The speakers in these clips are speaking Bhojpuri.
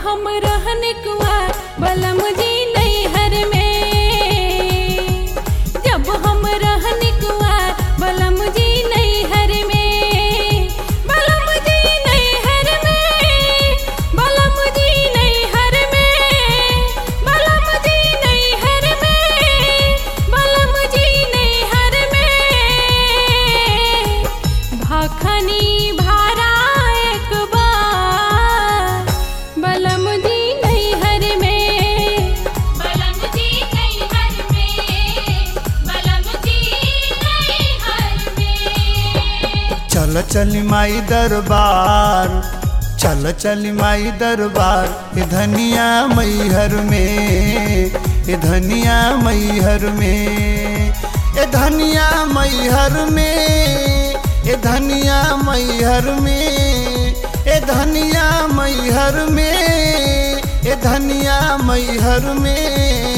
हम रहन कुआर बलम जी नैहर में जब हम रहन कुआर बलम जी नैहर में बलम जी नैहर में बलम जी नैहर में बलम जी नैहर में बलम जी नैहर में भाखनी भारा एक बार बलम जी नैहर में बलम जी नैहर में बलम जी नैहर में चल चली माई दरबार चल चली माई दरबार ए धनिया मैहर में ए धनिया मैहर में ए धनिया मैहर में ए धनिया मैहर में ए धनिया मैहर में ए धनिया मैहर में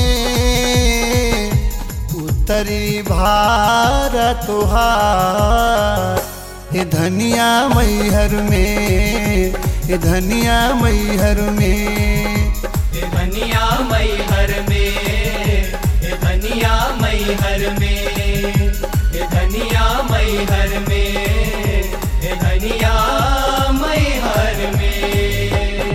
उत्तरी भारत तुहार ए धनिया मैहर में ए धनिया मैहर में ए धनिया मैहर में ए धनिया मैहर में ए धनिया मैहर में ए धनिया मैहर में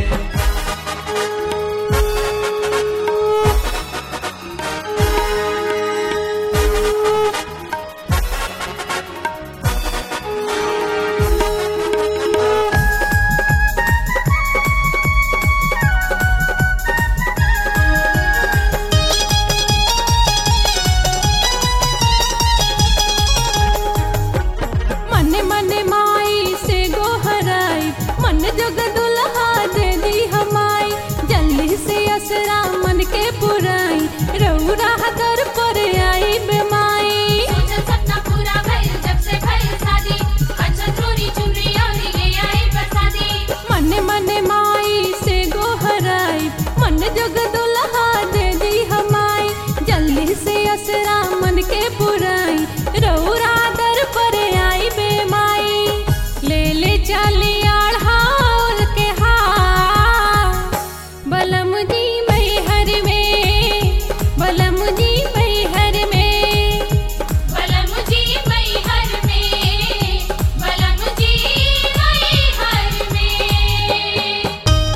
मन मन माई से गोहराई मन जग दुल्हा दे दी हमाई जल्दी से असरा मन के पुराई रौरा दर पर आई बेमाई सोचल सपना पूरा भइल जब से भइल शादी अच्छा चोरी चुनरी और ये आई बरसाती मन मन माई से गोहराई मन जग दुल्हा दे दी हमाई जल्दी से असरा मन के पुराई रौरा दर पर आई बेमाई ले ले चली आढ़ाल के हार बलम जी मैहर में बलम जी मैहर में बलम जी मैहर में बलम जी मैहर में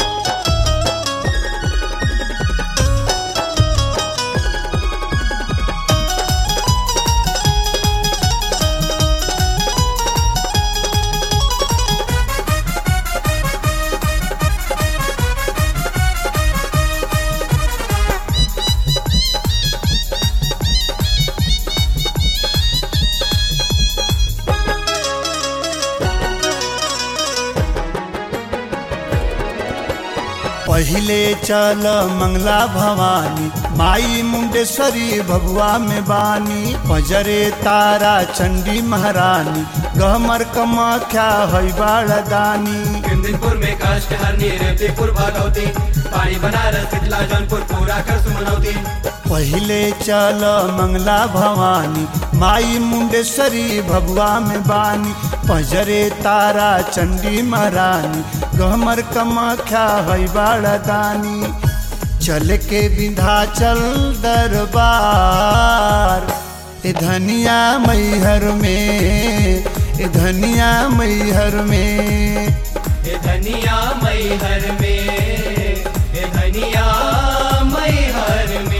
पहिले चल मंगला भवानी माई मुंडेश्वरी भगवा में बानी पजरे तारा चंडी महारानी गहमर कमाख्या हई बाड़दानी कुंदनपुर में काष्ट हरनी रेवतीपुर भागवती पानी बनारस पिछला जौनपुर पूरा कर सुमनौती पहिले चल मंगला भवानी माई मुंडेश्वरी भगवा में बानी पजरे तारा चंडी महारानी गहमर कमाख्या हई बाड़दानी चल के विंध्याचल दरबार ए धनिया मैहर में ए धनिया मैहर में ए धनिया मैहर में ए धनिया मैहर में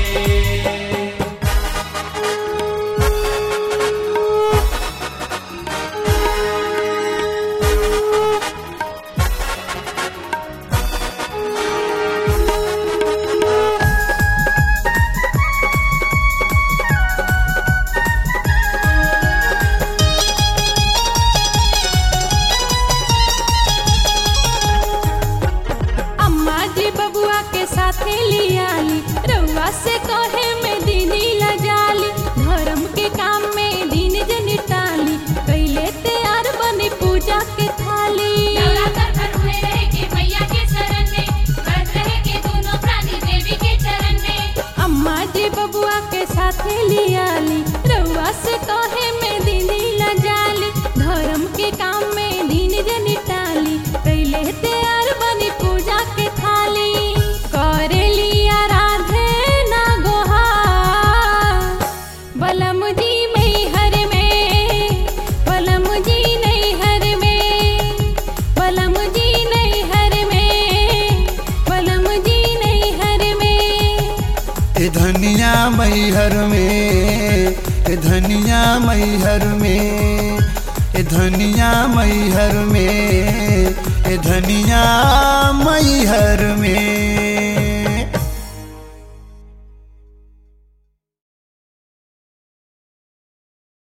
अम्मा जी बबुआ के साथे लियाली रउआ से कहे में दीदी लजाली धर्म के काम में दिन जन टाली कैले तैयार बनी पूजा के थाली नवरात्र भर हुए रहे के मैया के शरण में व्रत रहे के दोनों प्राणी देवी के चरण में अम्मा जी बबुआ के साथे लियाली रउआ से कहे में दीदी लजाली धर्म के काम में दिन जन टाली कैले तैयार बनी पूजा के थाली मैहर में ए धनिया मैहर में ए धनिया मैहर में ए धनिया मैहर में